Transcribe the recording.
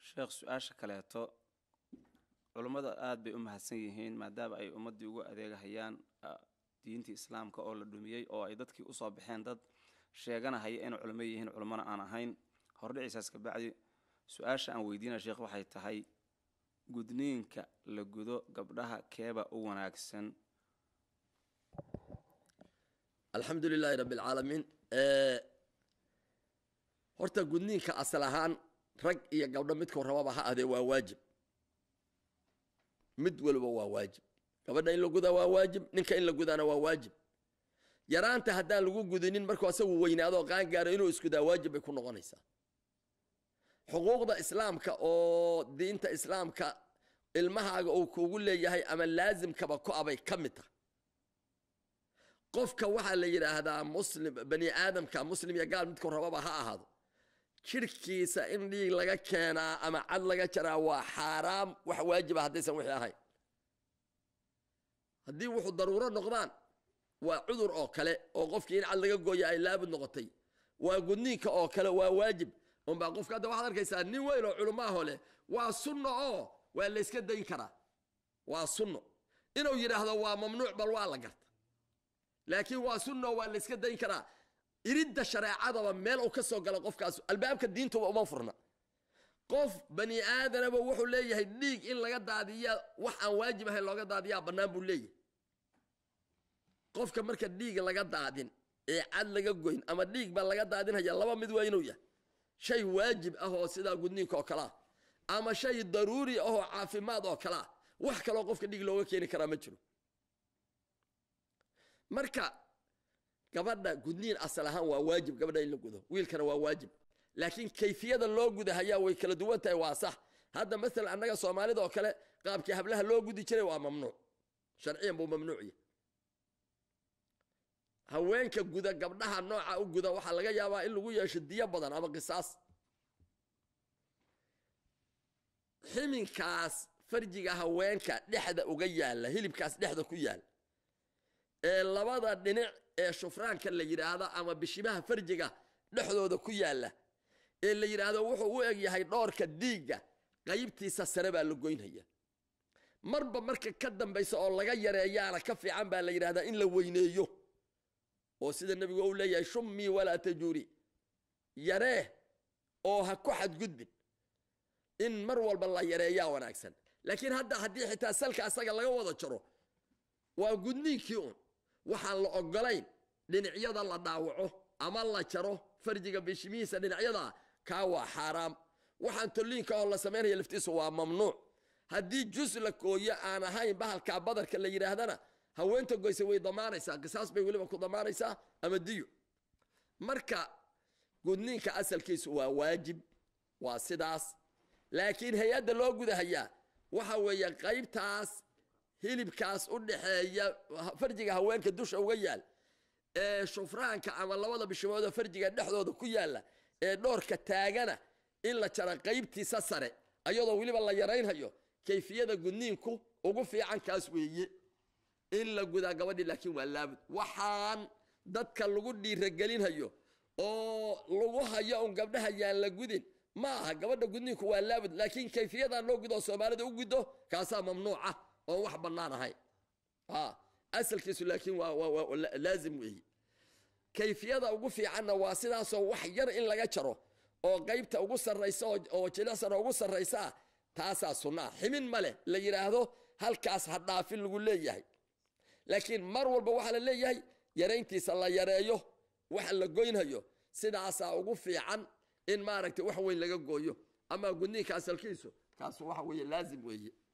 sheekh su-aasha kaleeto culummada aada bay u mahadsan yihiin maadaama ay ummaddii ugu adeegahayaan diintii islaamka oo la dhumiyey oo ay dadkii usoo baxeen dad sheeganahaya inay culimo yihiin culimmona aan ahayn hordhicisaas kabacdi su-aasha aan weydiinaya sheekh waxay tahay gudniinka la gudo gabdhaha keeba u wanaagsan alxamdu lilaahi rabbi alcaalamiin horta gudniinka asal ahaan rag iyo gabdho midkuu rababa ha adee waa waajib mid waliba waa waajib gabadha in la gudaa waa waajib ninka in la gudaana waa waajib yaraanta haddaan lagu gudinin markuu asagu weynaado qaangaaro inuu iskudaa waajib bay ku noqonaysaa xuquuqda islaamka oo diinta islaamka ilmahaaga uu kugu leeyahay ama laasimkaba ku abay ka mid tahay qofka waxaa la yidhaahdaa muslim bani aadamka muslim iyo gaal midkuu rababa ha ahaado jirhkiisa in dhiig laga keenaa ama cad laga jaraa waa xaaraam wax waajiba haddaysan wixii ahayn haddii wuxuu daruuro noqdaan waa cudur oo kale oo qofkii in cad laga gooya ay laabud noqotay waa gudniinka oo kale waa waajib unbaa qofka hadda waxaad arkaysaa nin weyn oo culumaaho leh waa sunno oo waa layska dayn karaa waa sunno inuu yidhaahdo waa mamnuuc bal waa la garta laakiin waa sunno waa layska dayn karaa iridda shareecadaba meel uu ka soo gala qofkaas albaabka diintuba uma furna qof bani aadanaba wuxuu leeyahay dhiig in laga daadiya wax aan waajib ahayn looga daadiyaa bannaan buu leeyahay qofka marka dhiig laga daadin ee cad laga goyn ama dhiig baa laga daadinhaya laba mid waa inuu yahay shay waajib ah oo sidaa gudniinka oo kale ah ama shay daruuri ah oo caafimaad oo kale ah wax kaloo qofka dhiig looga keeni karaa ma jiro marka gabadha gudniin asal ahaan waa waajib gabadha in la gudo wiilkana waa waajib laakiin kayfiyada loo gudahayaa way kala duwan tahay waa sax hadda maalan annaga soomaalida oo kale qaabkii hablaha loo gudi jiray waa mamnuuc sharciyan buu mamnuuc yahay haweenka guda gabdhaha nooca u guda waxaa laga yaabaa in lagu yeesho diyo badan ama qisaas ximinkaas farjiga haweenka dhexda uga yaalla hilibkaas dhexda ku yaal ee labada dhinac ee shufraanka la yidhaahdo ama bishimaha farjiga dhexdooda ku yaalla ee la yidhaahdo wuxuu u eg yahay dhoorka diigga qaybtiisa sare baa la goynhaya marba marka ka dambaysa oo laga yareeyaana ka fiican baa la yidhahdaa in la weyneeyo oo sida nebigu u leeyahay shummii walaa tajuuri yaree oo ha ku xadgudbin in mar walba la yareeyaa wanaagsan laakiin hadda haddii xitaa salka asaga laga wada jaro waa gudniinkii un waxaan la ogolayn dhinacyada la dhaawaco ama la jaro farjiga bishimihiisa dhinacyada kaa waa xaaraam waxaan tolliinka oo la samaynaya laftiisu waa mamnuuc haddii jus la kooyo aan ahayn bahalkaa badarka la yidhaahdana haweenta goysa way damaanaysaa qisaas bay weliba ku damaanaysaa ama diyo marka gudniinka asalkiisu waa waajib waa sidaas laakiin hay-adda loo gudahayaa waxa weeye qaybtaas hilibkaas u dhaxeeya farjiga haweenka dusha uga yaal ee shufraanka ama labada bishimooda farjiga dhexdooda ku yaalla ee dhoorka taagana in la jaro qaybtiisa sare ayadoo weliba la yaraynhayo kayfiyada gudniinku ugu fiican kaas weeye in la gudaa gabadhii laakiin waa laabud waxaan dadka lagu dhiiragelinhayo oo lagu hayo un gabdhaha yaan la gudin ma aha gabadha gudniinku waa laabud laakiin kayfiyadan loo gudo oo soomaalida u guddo kaasaa mamnuuca oon wax bannaan ahayn asalkiisu laakiin waa laazim weeye kayfiyada ugu fiicanna waa sidaasoo wax yar in laga jaro oo qaybta ugu sarraysa oo jilicsan ugu sarraysaa taasaa sunnaa ximin ma leh la yidhaahdo halkaas ha dhaafin lagu leeyahay laakiin mar walba waxaa la leeyahay yarayntiisa la yareeyo waxa la goynhayo sidaasaa ugu fiican in maaragtay wax weyn laga gooyo ama gudniinka asalkiisu kaas waxa weeye laazim weeye